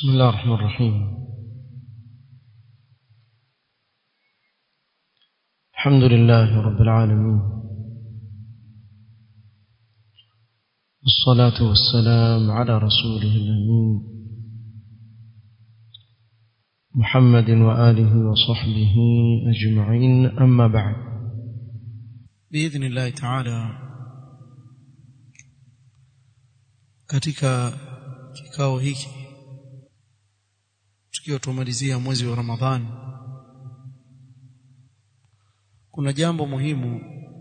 بسم الله الرحمن الرحيم الحمد لله رب العالمين والصلاة والسلام على رسوله الأمين محمد وآله وصحبه أجمعين أما بعد بإذن الله تعالى katika kikao hiki tukiwa tumalizia mwezi wa Ramadhani kuna jambo muhimu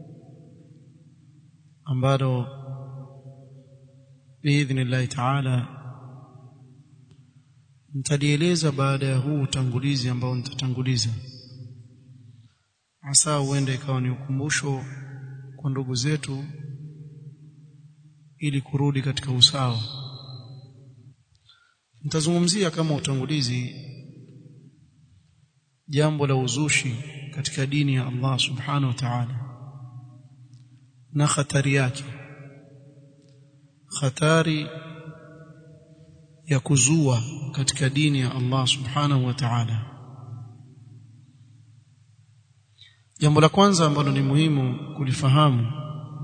ambalo biidhnillahi taala nitalieleza baada ya huu utangulizi ambao nitatanguliza hasa huenda ikawa ni ukumbusho kwa ndugu zetu ili kurudi katika usawa nitazungumzia kama utangulizi jambo la uzushi katika dini ya Allah subhanahu wa ta'ala na hatari yake hatari ya kuzua katika dini ya Allah subhanahu wa ta'ala jambo la kwanza ambalo ni muhimu kulifahamu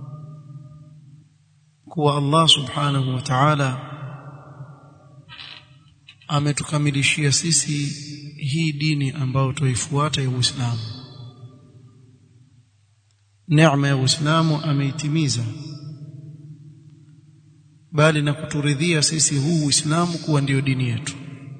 kuwa Allah subhanahu wa ta'ala ametukamilishia sisi hii dini ambayo tuifuata ya Uislamu neema ya Uislamu ameitimiza bali na kuturidhia sisi huu Uislamu kuwa ndiyo dini yetu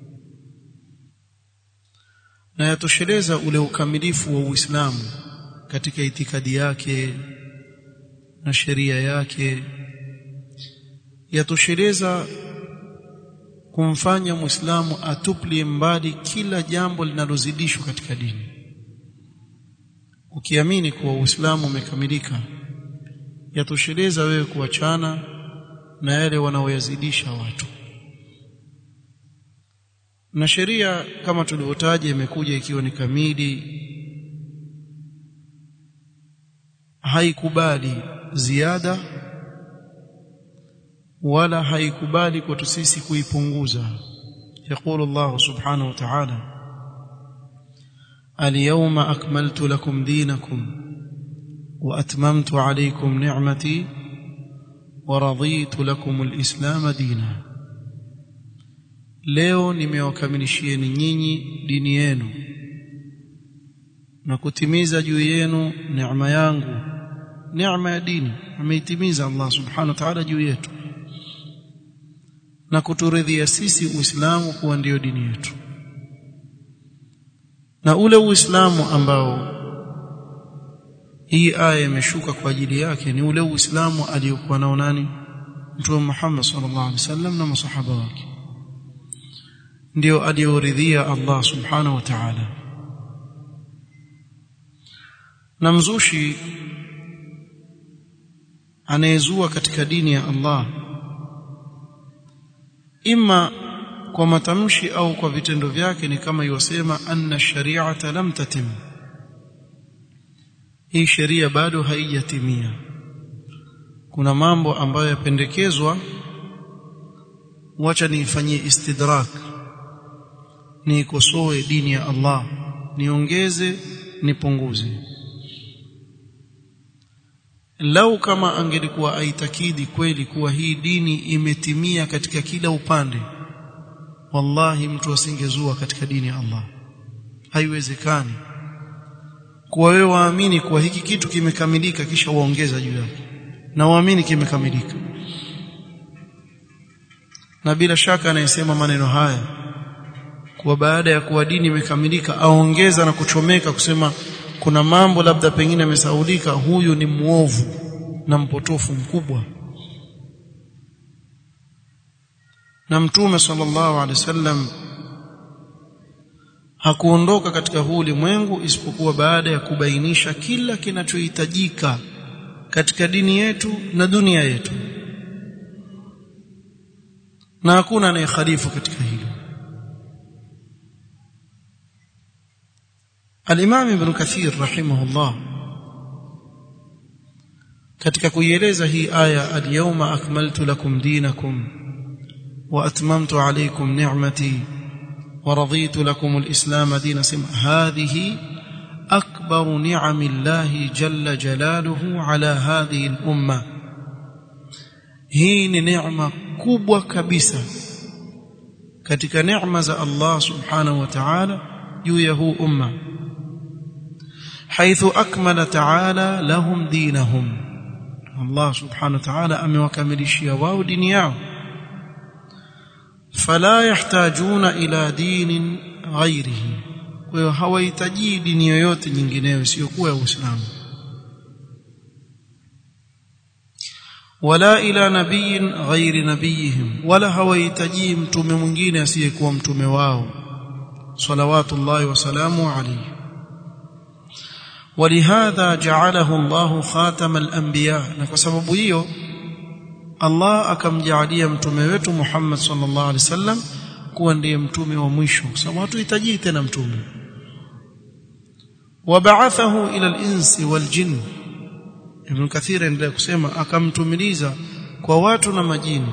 na yatosheleza ule ukamilifu wa Uislamu katika itikadi yake na sheria yake yatosheleza kumfanya Muislamu atuplie mbali kila jambo linalozidishwa katika dini ukiamini kuwa Uislamu umekamilika yatosheleza wewe kuachana na yale wanaoyazidisha watu na sheria kama tulivyotaja imekuja ikiwa ni kamili haikubali ziada wala haikubali kwetu sisi kuipunguza يقول الله سبحانه وتعالى اليوم أكملت لكم دينكم وأتممت عليكم نعمتي ورضيت لكم الإسلام دينا leo nimewakamilishieni nyinyi dini yenu na kutimiza juu yenu neema yangu neema ya dini ameitimiza Allah subhanahu wa ta'ala juu yetu na kuturidhia sisi Uislamu kuwa ndiyo dini yetu na ule Uislamu ambao hii aya imeshuka kwa ajili yake ni ule Uislamu aliyokuwa nao nani Mtume Muhammad sallallahu alaihi wasallam na masahaba wake ndio aliyoridhia Allah subhanahu wa ta'ala na mzushi anayezua katika dini ya Allah imma kwa matamshi au kwa vitendo vyake ni kama yosema anna shari'ata lam tatim hii sheria bado haijatimia kuna mambo ambayo yapendekezwa wacha niifanyie istidrak niikosoe dini ya Allah niongeze nipunguze lau kama angelikuwa aitakidi kweli kuwa hii dini imetimia katika kila upande wallahi mtu asingezua katika dini ya Allah haiwezekani kuwa wewe waamini kuwa hiki kitu kimekamilika kisha waongeza juu yake na waamini kimekamilika na bila shaka anayesema maneno haya kuwa baada ya kuwa dini imekamilika aongeza na kuchomeka kusema kuna mambo labda pengine yamesaulika huyu ni muovu na mpotofu mkubwa na mtume sallallahu alaihi wasallam hakuondoka katika huu ulimwengu isipokuwa baada ya kubainisha kila kinachohitajika katika dini yetu na dunia yetu na hakuna anayekhalifu katika hilo Al-Imam Ibn Kathir rahimahullah katika kuieleza hii aya al-yawma akmaltu lakum dinakum واتممت عليكم نعمتي ورضيت لكم الاسلام دينا سم هذه اكبر نعم الله جل جلاله على هذه الامه hii ni neema kubwa kabisa katika neema za Allah subhanahu wa ta'ala juu ya huu umma حيث أكمل تعالى لهم دينهم الله سبحانه وتعالى أموكملشيا واو دنياهم فلا يحتاجون إلى دين غيره وهويتجي دين yoyote nyingineyo isiyokuwa Uislamu wala ila nabiyin ghairi nabiyihim wala hawahitaji mtume mwingine asiyekuwa mtume wao salawatullahi wasalamu alayhi ولهذا جعله الله خاتم الانبياء na kwa sababu hiyo Allah akamjalia mtume wetu Muhammad sallallahu alaihi wasallam kuwa ndiye mtume wa mwisho kwa sababu hatuhitaji tena mtume وبعثه الى الانس والجن Ibn Kathir endelea kusema akamtumiliza kwa watu na majini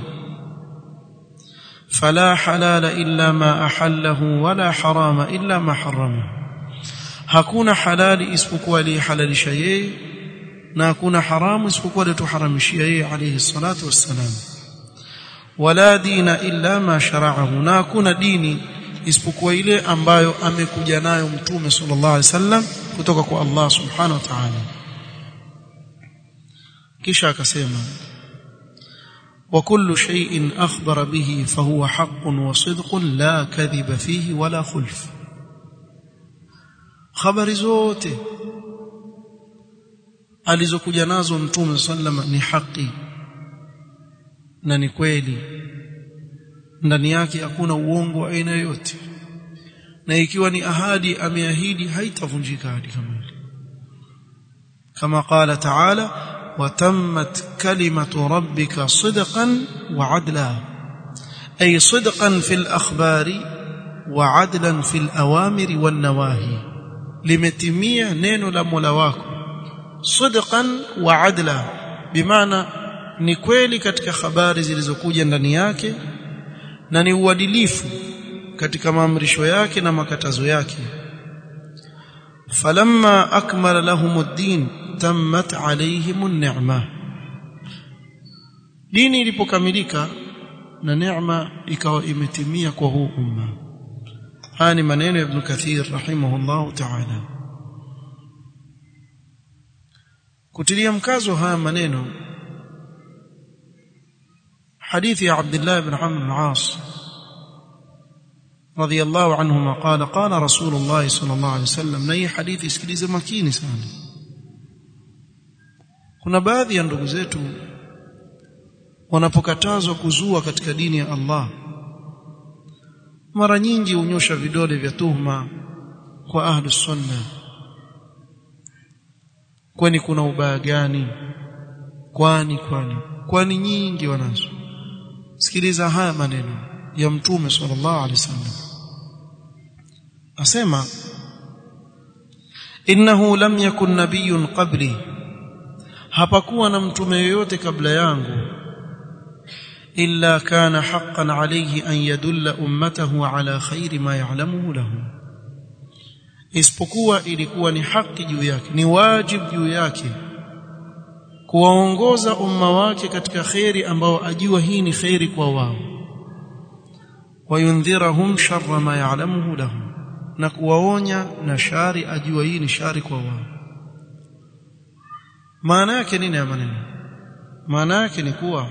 fala halala illa ma ahallahu wala harama illa ma harama hakuna halali isipokuwa aliyehalalisha yeye na hakuna haramu isipokuwa aliyotuharamishia yeye alayhi salatu wassalam wala dina illa ma shara'ahu na hakuna dini isipokuwa ile ambayo amekuja nayo mtume sallallahu alaihi wasallam kutoka kwa Allah subhanahu wa ta'ala kisha akasema وكل شيء أخبر به فهو حق وصدق لا كذب فيه ولا خلف خبر zote alizokuja nazo mtume sallama ni haki na ni kweli ndani yake hakuna uongo wa aina yoyote na ikiwa ni ahadi ameahidi haitavunjika ahadi kama ile kama qala ta'ala وتمت كلمة ربك صدقا وعدلا أي صدقا في الأخبار وعدلا في الأوامر والنواهي لمتمية نين لملواك صدقا وعدلا بمعنى ni kweli katika habari zilizokuja ndani yake na ni uadilifu katika maamrisho yake na makatazo yake falamma akmala lahumuddin tammat alaihim ni'ma dini ilipokamilika na neema ikawa imetimia kwa huu umma haya ni maneno ya ibn kathir rahimahullah ta'ala kutilia mkazo haya maneno hadithi ya Abdullah ibn Amr ibn As رضي الله عنهما قال قال رسول الله صلى الله عليه وسلم نهي حديث sikilize makini sana kuna baadhi ya ndugu zetu wanapokatazwa kuzua katika dini ya Allah mara nyingi hunyosha vidole vya tuhma kwa ahlu sunna kwani kuna ubaya gani kwani kwani kwani nyingi wanazo sikiliza haya maneno ya mtume sallallahu alaihi wasallam asema innahu lam yakun nabiyyun qabli hapakuwa na mtume yoyote kabla yangu illa kana haqqan alayhi an yadulla ummatahu ala khairi ma ya'lamuhu lahu isipokuwa ilikuwa ni haki juu yake ni wajibu juu yake kuwaongoza umma wake katika khairi ambao ajua hii ni khairi kwa wao wayundhirahum sharra ma ya'lamuhu lahum na kuwaonya na shari ajua hii ni shari kwa wao maana yake nini ya maneno maana yake ni kuwa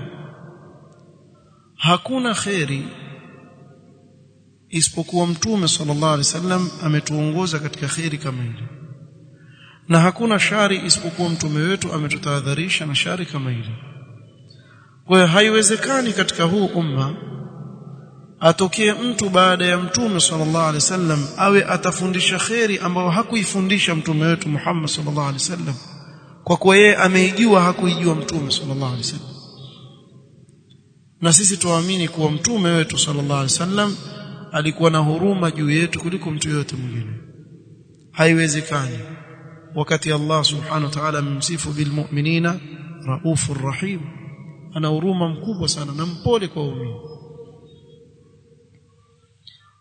hakuna khairi isipokuwa mtume sallallahu alaihi wasallam ametuongoza katika khairi kama ile na hakuna shari isipokuwa mtume wetu ametutahadharisha na shari kama ile kwa hiyo haiwezekani katika huu umma atokee mtu baada ya mtume sallallahu alaihi wasallam awe atafundisha khairi ambayo hakuifundisha mtume wetu Muhammad sallallahu alaihi wasallam kwa kuwa yeye ameijua hakuijua mtume sallallahu alaihi wasallam na sisi tuamini kuwa mtume wetu sallallahu alaihi wasallam alikuwa na huruma juu yetu kuliko mtu yote mwingine haiwezekani wakati Allah subhanahu wa ta'ala amemsifu bilmu'minina raufur rahim ana huruma mkubwa sana na mpole kwa waumini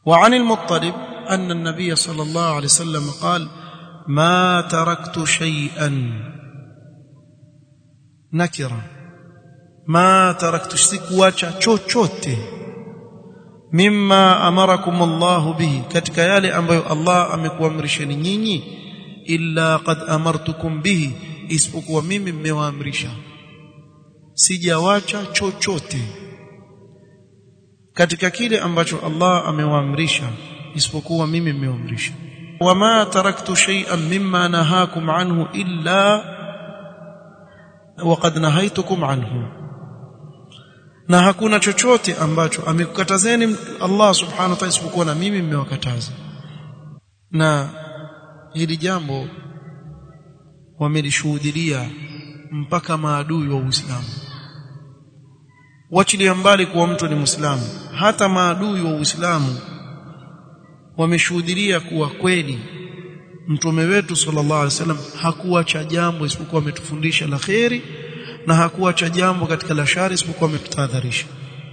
وعن المطلب أن النبي صلى الله عليه وسلم قال ما تركت شيئا نكرة ما تركت سكواcha chochote mimma amarakum Allah bihi katika yale ambayo Allah amekuamrisheni nyinyi illa qad amartukum bihi isipokuwa mimi mmewaamrisha sijawacha chochote katika kile ambacho Allah amewaamrisha isipokuwa mimi mmewaamrisha wama taraktu shay'an mimma nahakum anhu illa waqad nahaitukum anhu na hakuna chochote ambacho amekukatazeni Allah subhanahu wa ta'ala isipokuwa na mimi mmewakataza na hili jambo wamelishuhudia mpaka maadui wa Uislamu wachilia mbali kuwa mtu ni Muislamu hata maadui wa Uislamu wameshuhudia kuwa kweli mtume wetu sallallahu alaihi wasallam hakuacha jambo isipokuwa ametufundisha la kheri na hakuacha jambo katika la shari isipokuwa ametutahadharisha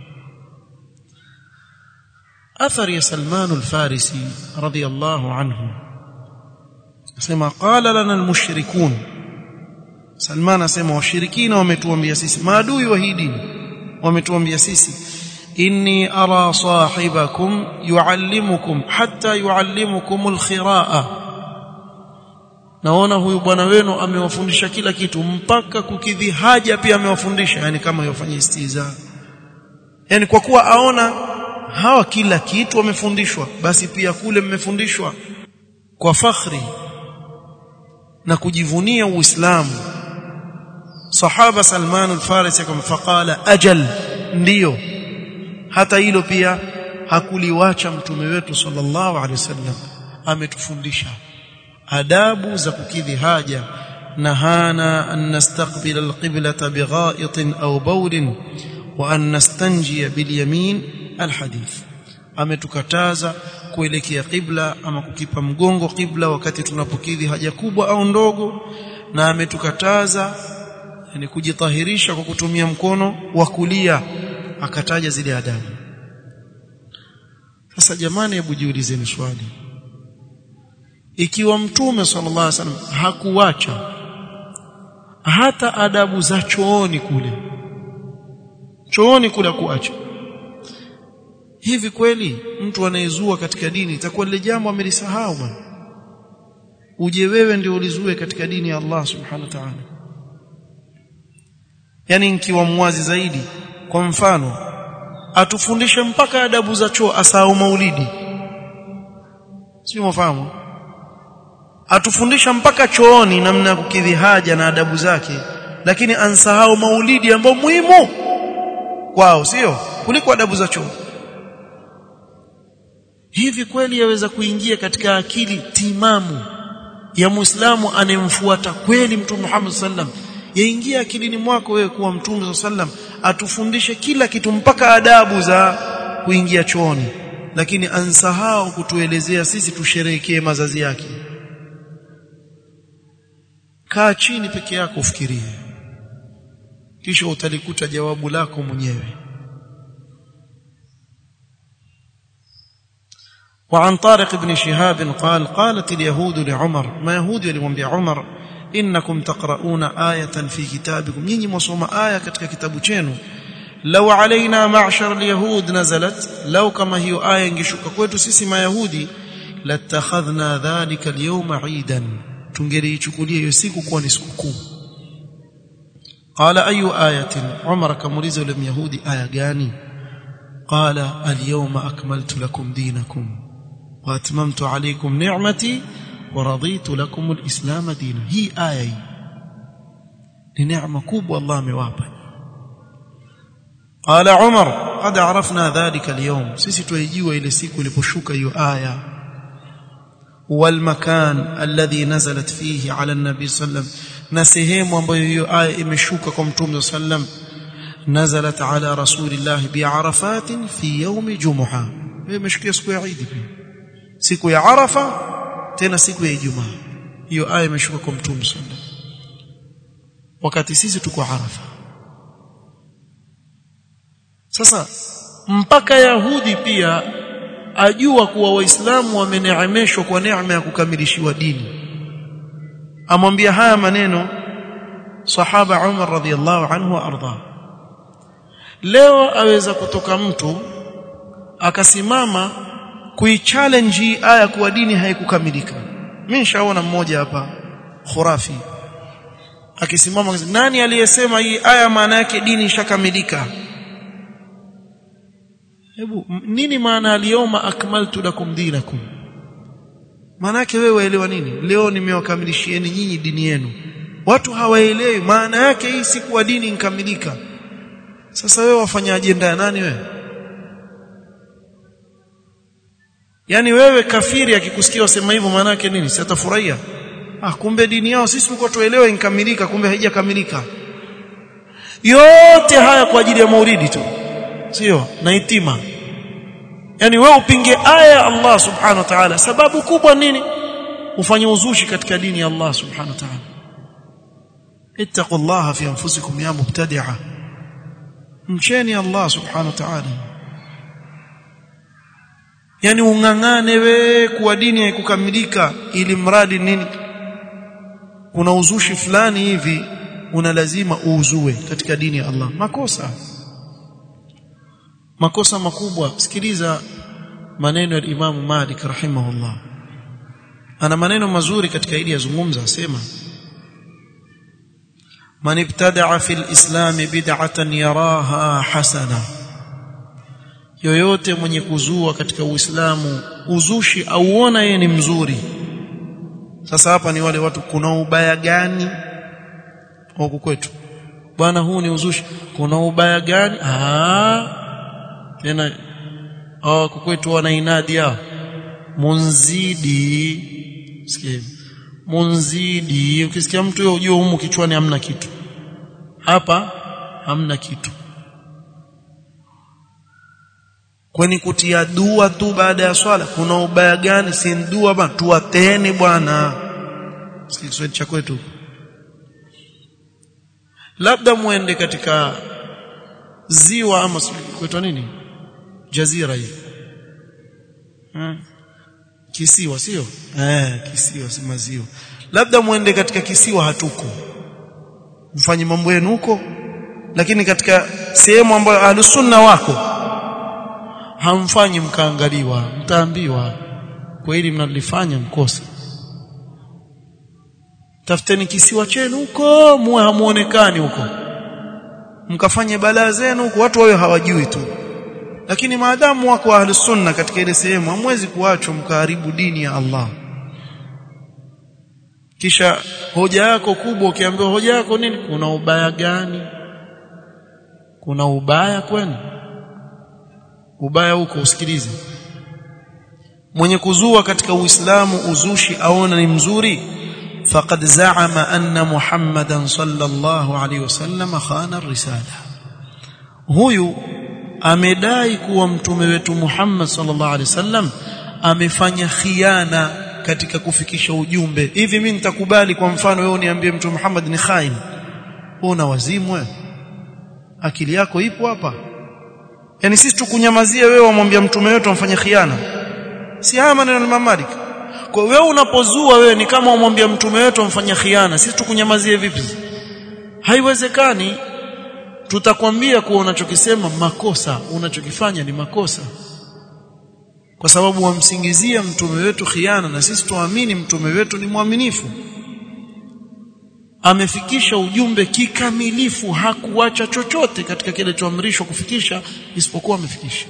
athari ya Salman al-Farisi radiyallahu anhu asema qala lana al-mushrikun Salman asema washirikina wametuambia sisi maadui wa hii dini wametuambia sisi inni ara sahibakum yuallimukum hatta yuallimukum al-khiraa naona huyu bwana wenu amewafundisha kila kitu mpaka kukidhi haja pia amewafundisha yani kama yofanya istiza yani kwa kuwa aona hawa kila kitu wamefundishwa basi pia kule mmefundishwa kwa fakhri na kujivunia uislamu sahaba Salman al-Farisi akamfaqala ajal ndiyo hata hilo pia hakuliwacha mtume wetu sallallahu alaihi wasallam ametufundisha adabu za kukidhi haja nahana an nastaqbil alqiblata bigha'itin aw bawlin wa an nastanjiya bilyamin alhadith ametukataza kuelekea qibla ama kukipa mgongo qibla wakati tunapokidhi haja kubwa au ndogo na ametukataza yani kujitahirisha kwa kutumia mkono wa kulia akataja zile adabu sasa jamani hebu jiulizeni swali ikiwa mtume sallallahu alaihi wasallam hakuacha hata adabu za chooni kule chooni kule kuacha hivi kweli mtu anayezua katika dini itakuwa lile jambo amelisahau bwana uje wewe ndio ulizue katika dini ya Allah subhanahu wa ta'ala yani nikiwa mwazi zaidi kwa mfano atufundishe mpaka adabu za choo asahau maulidi sio mfahamu atufundisha mpaka chooni namna ya kukidhi haja na adabu zake lakini ansahau maulidi ambao muhimu kwao sio kuliko adabu za choo hivi kweli yaweza kuingia katika akili timamu ya Muislamu anemfuata kweli Mtume Muhammad sallam yaingia akilini mwako wewe kuwa Mtume sallam atufundishe kila kitu mpaka adabu za kuingia chooni lakini ansahau kutuelezea sisi tusherehekee mazazi yake kaa chini peke yako ufikirie kisha utalikuta jawabu lako mwenyewe وعن طارق بن شهاب قال قالت اليهود لعمر ما يهود يلمwambia عمر انكم تقرؤون آية في كتابكم nyinyi mwasoma aya katika kitabu chenu law alaina ma'shar alyahud nazalat law kama hiyo aya ingeshuka kwetu sisi mayahudi latakhadhna dhalika alyawma 'idan tungeliichukulia hiyo siku kuwa ni sikukuu qala ayu ayatin umar kamuliza yule myahudi aya gani qala alyawma akmaltu lakum dinakum wa atmamtu alaykum ni'mati wa raditu lakum alislam dina hii aya hii ni neema kubwa Allah amewapa قال عمر قد عرفنا ذلك اليوم sisi tuijua ile siku iliposhuka hiyo aya والمكان الذي نزلت فيه على النبي صلى الله عليه وسلم na sehemu ambayo hiyo aya imeshuka kwa mtume sallam nazalat ala rasulillah bi arafat fi yawm jumuha imeshukia siku ya Eid pia siku ya Arafa tena siku ya Ijumaa hiyo aya imeshuka kwa mtume sallam wakati sisi tuko Arafa sasa mpaka Yahudi pia ajua kuwa waislamu wameneemeshwa kwa neema ya kukamilishiwa dini amwambia haya maneno sahaba Umar radhiallahu anhu arda leo aweza kutoka mtu akasimama kuichallenge hii aya kuwa dini haikukamilika mimi nishaona mmoja hapa khurafi akisimama nani aliyesema hii aya maana yake dini ishakamilika hebu nini maana aliyoma akmaltu lakum dinakum maana yake wewe waelewa nini leo nimewakamilishieni nyinyi dini yenu watu hawaelewi maana yake hii si kuwa dini inkamilika sasa wewe wafanya ajenda ya nani wewe yani wewe kafiri akikusikia usema hivyo maana yake nini si atafurahia ah kumbe dini yao sisi tulikuwa tuelewe inkamilika kumbe haijakamilika yote haya kwa ajili ya maulidi tu sio na itima yani wewe upinge aya ya Allah subhanahu wa ta'ala sababu kubwa nini ufanye uzushi katika dini ya Allah subhanahu wa ta'ala ittaqullaha fi anfusikum ya mubtadi'a mcheni Allah subhanahu wa ta'ala yani ungangane we kuwa dini haikukamilika ili mradi nini kuna uzushi fulani hivi una lazima uuzue katika dini ya Allah makosa makosa makubwa sikiliza maneno ya Imam Malik rahimahullah ana maneno mazuri katika ili yazungumza asema man ibtada'a fil islam bid'atan yaraha hasana yoyote mwenye kuzua katika uislamu uzushi auona yeye ni mzuri sasa hapa ni wale watu kuna ubaya gani huku kwetu bwana huu ni uzushi kuna ubaya gani ah tena hao kwetu wana inadi yao munzidi sikia munzidi ukisikia mtu yeye ujue humu kichwani hamna kitu hapa hamna kitu kwani kutia dua tu baada ya swala kuna ubaya gani si dua bwana tuwateni bwana sikia Kiswahili cha kwetu labda muende katika ziwa ama kwetu nini jazira hii hmm. kisiwa sio eh kisiwa si maziwa labda muende katika kisiwa hatuko mfanye mambo yenu huko lakini katika sehemu ambayo ahlusunna wako hamfanyi mkaangaliwa mtaambiwa kwa hili mnalifanya mkosa tafuteni kisiwa chenu huko muwe hamuonekani huko mkafanye balaa zenu huko watu wao hawajui tu lakini maadamu wako ahli sunna katika ile sehemu hamwezi kuachwa mkaharibu dini ya Allah kisha hoja yako kubwa ukiambiwa hoja yako nini kuna ubaya gani kuna ubaya kwani ubaya huko usikilize mwenye kuzua katika uislamu uzushi aona ni mzuri faqad za'ama anna muhammadan sallallahu alaihi wasallam khana ar-risala huyu amedai kuwa mtume wetu Muhammad sallallahu alaihi wasallam amefanya khiana katika kufikisha ujumbe hivi mimi nitakubali kwa mfano wewe uniambie mtume Muhammad ni khain una wazimu wewe akili yako ipo hapa yani sisi tukunyamazia wewe wamwambia mtume wetu amfanye khiana si haya maneno ya Imam Malik kwa wewe unapozua wewe ni kama umwambia mtume wetu amfanye khiana sisi tukunyamazie vipi haiwezekani tutakwambia kuwa unachokisema makosa unachokifanya ni makosa kwa sababu wamsingizia mtume wetu khiana na sisi tuamini mtume wetu ni mwaminifu amefikisha ujumbe kikamilifu hakuacha chochote katika kile choamrishwa kufikisha isipokuwa amefikisha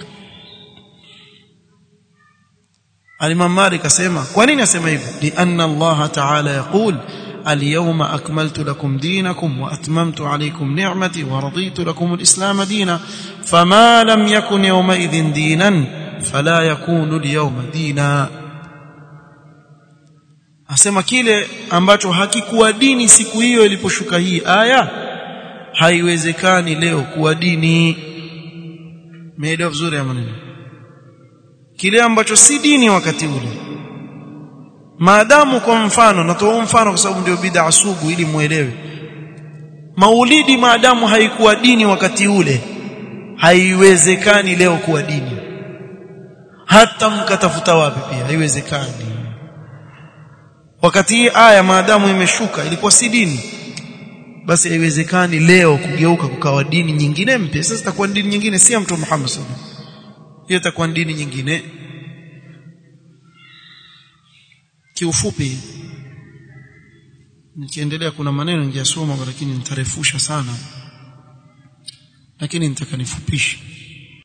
Al-Imam Malik asema kwa nini asema hivyo li anna Allah ta'ala yaqul اليوم أكملت لكم دينكم وأتممت عليكم نعمتي ورضيت لكم الإسلام دينا فما لم يكن يومئذ دينا فلا يكون اليوم دينا asema kile ambacho hakikuwa dini siku hiyo iliposhuka hii aya haiwezekani leo kuwa dini meelewa vizuri ya maneno kile ambacho si dini wakati ule maadamu kwa mfano natoa mfano kwa sababu ndio bid'a sugu ili muelewe maulidi maadamu haikuwa dini wakati ule haiwezekani leo kuwa dini hata mkatafuta wapi pia haiwezekani wakati hii aya maadamu imeshuka ilikuwa si dini basi haiwezekani leo kugeuka kukawa dini nyingine mpya sasa itakuwa dini nyingine si ya mtume Muhammad sallallahu alaihi wasallam hiyo itakuwa dini nyingine kiufupi nikiendelea kuna maneno ningesoma lakini nitarefusha sana lakini nitakanifupisha